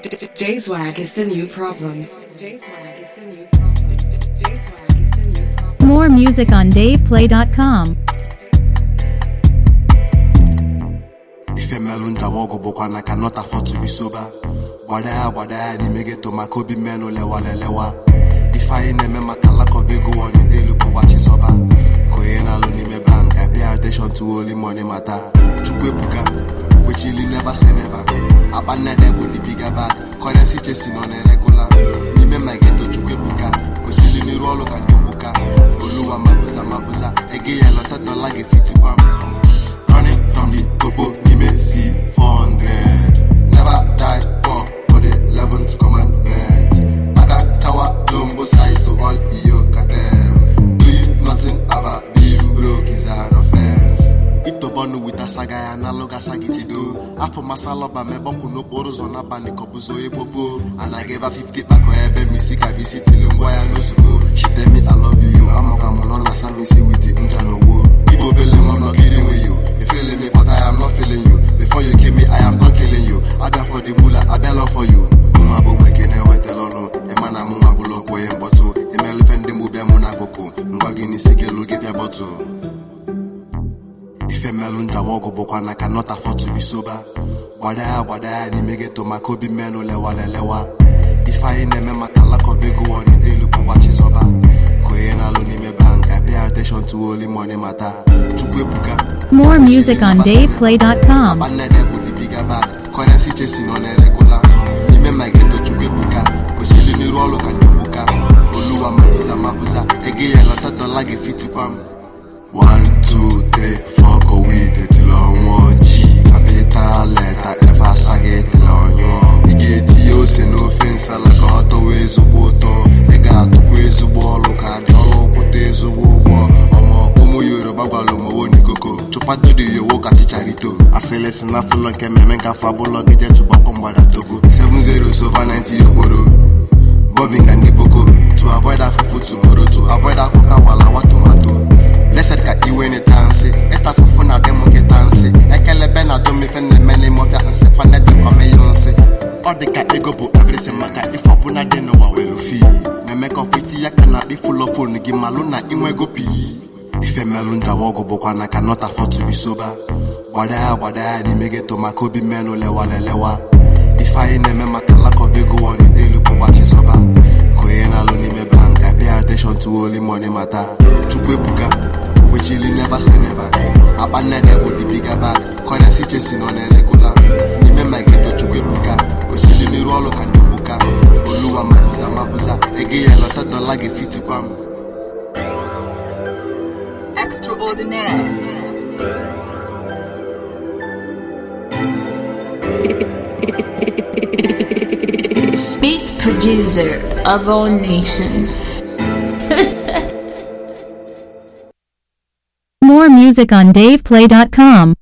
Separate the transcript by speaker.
Speaker 1: J-Swag is the new problem. J-Swag is the new problem. J-Swag is the new problem.
Speaker 2: More music on DavePlay.com.
Speaker 3: ife melụ njawa ọgụ bụkwa na ka not afford to be sober gbada ya gbada ya n'ime geto maka obi mmenụ lewalelewa ife anyị na-eme maka lack of ego wanidelu bụkwa chizọba ka onye na-alụ n'ime bank I pay attention to only money mata chukwu ebuka kwechili never say never akpa nnede bụ the bigger bag currency chesi nọ na-eregula n'ime ma geto chukwu ebuka kwesịrị n'iru ọrụ ka ndị mgbuka oluwa mabuza mabuza ego ya lọta dọla ga-efitikwa m running from the topo nime C400 never die poor for the 11th commandment Aga tower jumbo size to all iyo cartel doing nothing about being broke is an offense itobọnụ wita saga ya analoga sagitido afọ masalọba mebọkwụ n'okporo ụzọ n'abalị kọbụzo ekpopo anaghị ebe 50 kpakọ ebe misi ka bisi tili ngwa ya n'ozugbo shitemi I love you amụka mụ nọ na samisi witi nja n'ogbo igbo obele nwa m not kidding with you you feeling me but I am not feeling you before you kill me I am done killing you abịa for the mula abịa lọ for you mụnwa bụ gbeke na-ewetala ọnụ ịma na mụnwa bụlụ ọkwụ ihe mkpọtụ imelufe ndị mgbu bịa mụ n'akụkụ ngwa gị n'isi gị elu gị bịa bọtụ ife melụ njawa ọgụ bụkwa na ka not afford to be sober gbada ya gbada ya n'ime geto maka obi mmenụ lewalelewa ife anyị na-eme maka lack of ego wanidelu bụkwa chizọba ka onye na-alụ n'ime bank I pay attention to only money mata chukwu ebuka
Speaker 2: More music on DavePlay.com.
Speaker 3: akpa nnede bụ the bigger bag currency chesi nọ na-eregula n'ime ma geto chukwu ebuka kwesịrị n'iru ọrụ ka ndị mgbuka oluwa mabuza mabuza ego ya lọta dọla ga-efitikwa m 1 2 3 4 kowid etili ọnwụọ ji kapital leta efe asaghị etili ọnyụọ ị ga-etinye ose n'ofe nsala ka ọ tọwa ezigbo ụtọ ị ga-atụkwa ezigbo ọrụ ka dị ọrụ kwụta ezigbo ụgwọ ọmọ ụmụ yoruba gwara omowo n'ikoko chụpatodi yowo ka chicharito asịlị si na fụlọ nke mmemme ngafe abụlọ gị je chụpakọ mgbada togo 7-0 sova 90 okporo bobbing and the boko to avoid afufu tomorrow to avoid akuka walawa tomato blessed ka iwe ni tansi ita fufu na demu gị tansi ekelebe na domife na-eme n'ime ọfịa nsị paneti kwameyo nsị ọ dị ka ego bụ everything maka ife ọbụla dị n'ụwa welu fi na-eme ka ọfiti ya ka na ịfụlọ fonu gị malụ na inwego pii ife melụ njawa ọgụ bụkwa na ka not afford to be sober gbada ya gbada ya n'ime geto maka obi mmenụ lewalelewa ife anyị na-eme maka lack of ego wanidelu bụkwa chizọba ka onye na-alụ n'ime bank I pay attention to only money mata chukwu ebuka kwechili never say never akpa nnede bụ the bigger bag currency chesi nọ na-eregula n'ime ma geto chukwu ebuka kwesịrị n'iru ọrụ ka ndị mgbuka oluwa mabuza mabuza ego ya lọta dọla ga-efitikwa m
Speaker 4: Extraordinaire.
Speaker 5: Beat producer of all nations.
Speaker 2: More music on DavePlay.com.